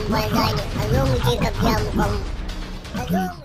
aikin banza ne ka zo mu je ka biya mu kwan ka zo mu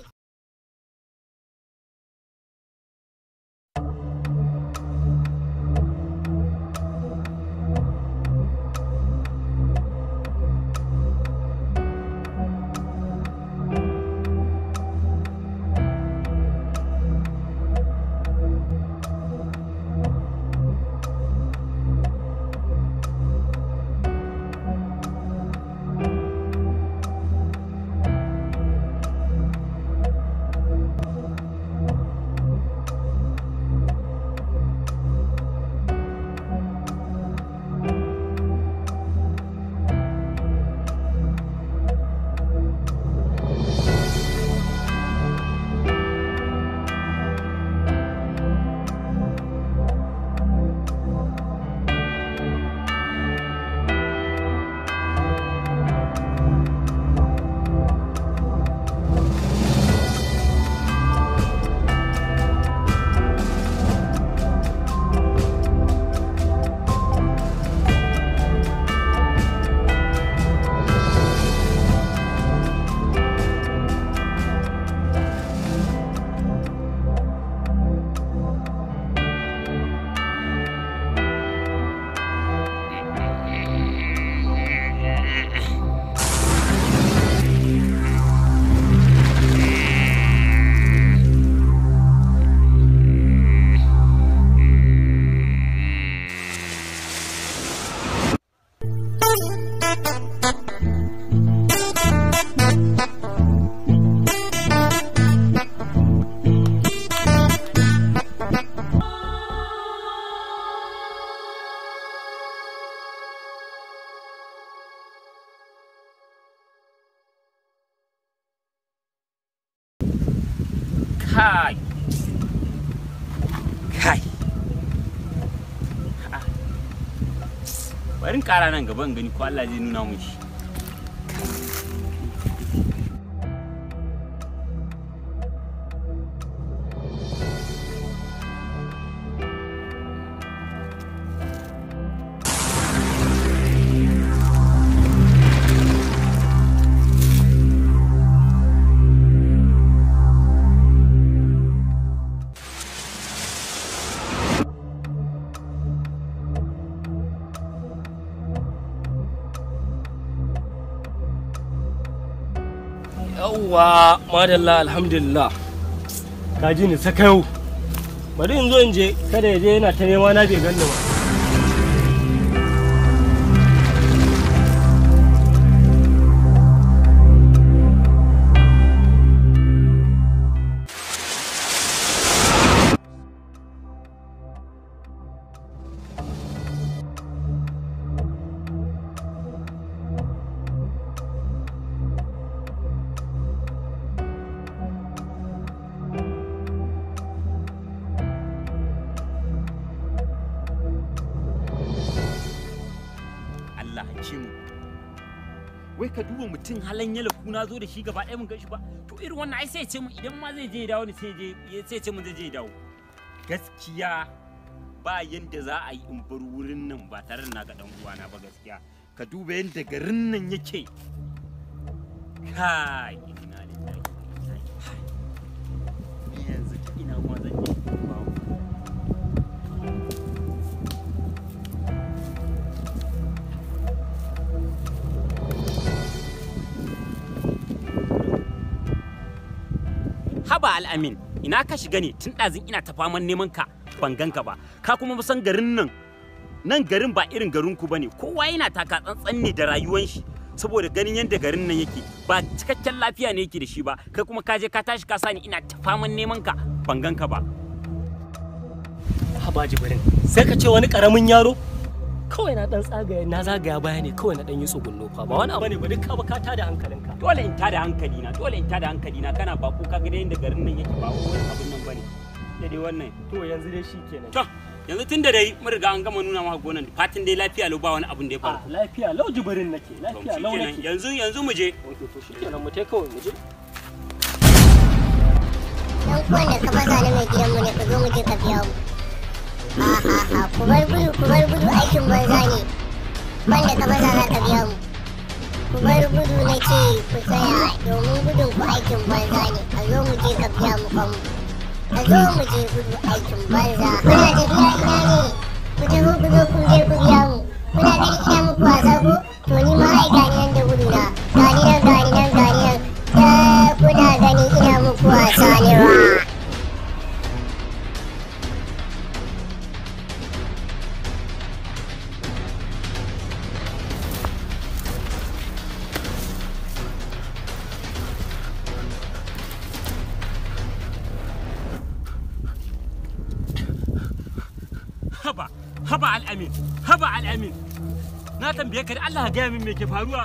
kai kai Ah. bari in kara nan gaba in gani ko Allah zai nuna mun shi yawwa madalla alhamdulillah ka ji ni sakayau bari in zo in je kada ya je yana ta nema na bai ganni ba Allah ce mu wai ka duba mutum halan yala kuna zo da shi gaba ɗaya mun gan shi ba to irin wannan ai sai ya ce mu idan ma zai je ya dawo ne sai je sai ya ce mun zai je ya dawo gaskiya ba yanda za a yi in bar wurin nan ba tare da na ga dan uwana ba gaskiya ka duba yanda garin nan yake kai inna lillahi wa inna ilaihi ni yanzu ta ina ma zan je babu haba al'amin ina ka shiga ne tun ɗazin ina ta faman neman ka ban ganka ba ka kuma san garin nan nan garin ba irin garin ku bane kowa yana taka tsantsan ne da rayuwan shi saboda ganin yadda garin nan yake ba cikakken lafiya ne yake da shi ba kai kuma ka je ka tashi ka sani ina ta faman neman ka ban ganka ba haba jibirin sai ka ce wani karamin yaro kawai na dan tsagaya na zagaya baya ne kawai na dan yi tsugunno fa ba wani abu ne ba duk ka ba ka tada hankalinka dole in tada hankali na dole in tada hankali na kana bako ka ga yadda garin nan yake ba wani abun nan bane da dai wannan to yanzu dai shikenan to yanzu tun da dai mun riga an gama nuna maka gonan fatin dai lafiya lau ba wani abun da ya a faru lafiya lau jibirin nake To, lafiya lau shikenan. nake yanzu yanzu mu je Ok, to shikenan mu tai kawai mu je dan kuwan da ka fasa na mai gidanmu ne ka zo mu je ka biya mu ha ha ha ku bar gudu ku bar gudu aikin banza ne wanda ka fasa za ka biya mu ku bar gudu na ce ku tsaya domin gudun ku aikin banza ne a zo mu je ka biya mu kanmu a zo mu je gudu aikin banza kuna tafiya ina ne ku taho ku zo kun je ku biya mu kuna gani ina muku wasa ko to ni ma ai gani nan da gudu na gani nan gani nan gani nan da kuna gani ina muku wasa ne wa haba haba al'amin haba al'amin na tambaye ka da Allah ka gaya min me ke faruwa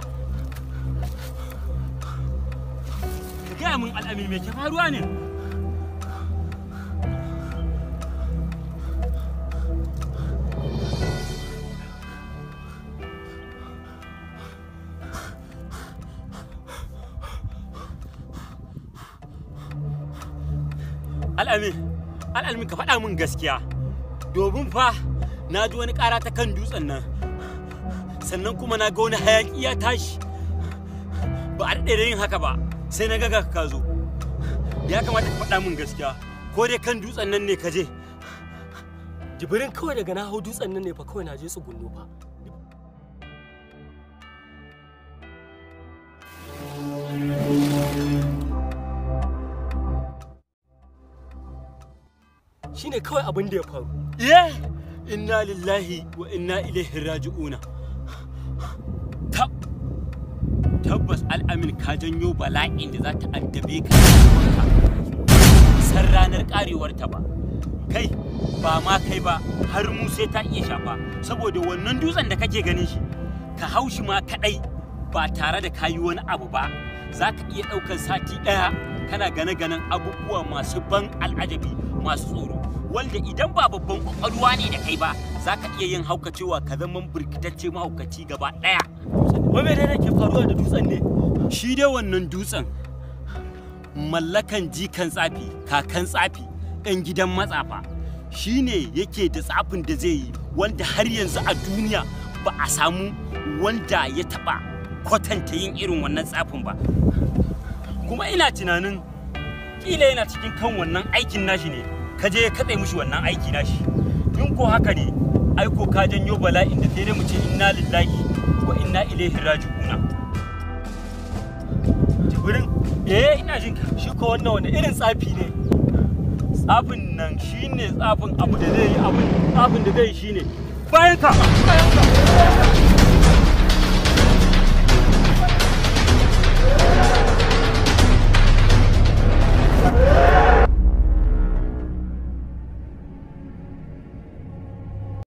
ka gaya min al'amin me ke faruwa ne al'amin al'amin ka faɗa min gaskiya domin fa na ji wani ƙara ta kan dutsen nan sannan kuma na ga wani hayaƙi ya tashi ba a daɗe da yin haka ba sai na gaga ka zo ya kamata ka faɗa min gaskiya ko dai kan dutsen nan ne ka je jibirin kawai daga na hau dutsen nan ne fa kawai na je tsugunno fa shine kawai abin da ya faru ye inna lillahi wa inna ilaihi raji'una tab tabbas al'amin ka janyo bala'in da za ta addabe ka san ranar karewarta ba kai ba ma kai ba har mu sai ta iya shafa saboda wannan dutsen da kake ganin shi ka hau shi ma kadai ba tare da kayi wani abu ba za ka iya ɗaukar sati ɗaya kana gane-ganen abubuwa masu ban al'ajabi masu tsoro wanda idan ba babban kwakwalwa ne da kai ba za ka iya yin haukacewa ka zama birkitacce mahaukaci gaba ɗaya wai me ne ke faruwa da dutsen ne shi dai wannan dutsen mallakan jikan tsafi kakan tsafi ɗan gidan matsafa shi ne yake da tsafin da zai yi wanda har yanzu a duniya ba a samu wanda ya taɓa kwatanta yin irin wannan tsafin ba kuma ina tunanin kila yana cikin kan wannan aikin nashi ne ka je ka katse mishi wannan aiki nashi in ko haka ne ai ko ka janyo bala'in da sai dai mu ce inna lillahi wa inna ilaihi raji'una jibrin eh ina jin ka shi ko wannan wani irin tsafi ne tsafin nan shine tsafin abu da zai yi abu tsafin da zai yi shine bayan ka bayan ka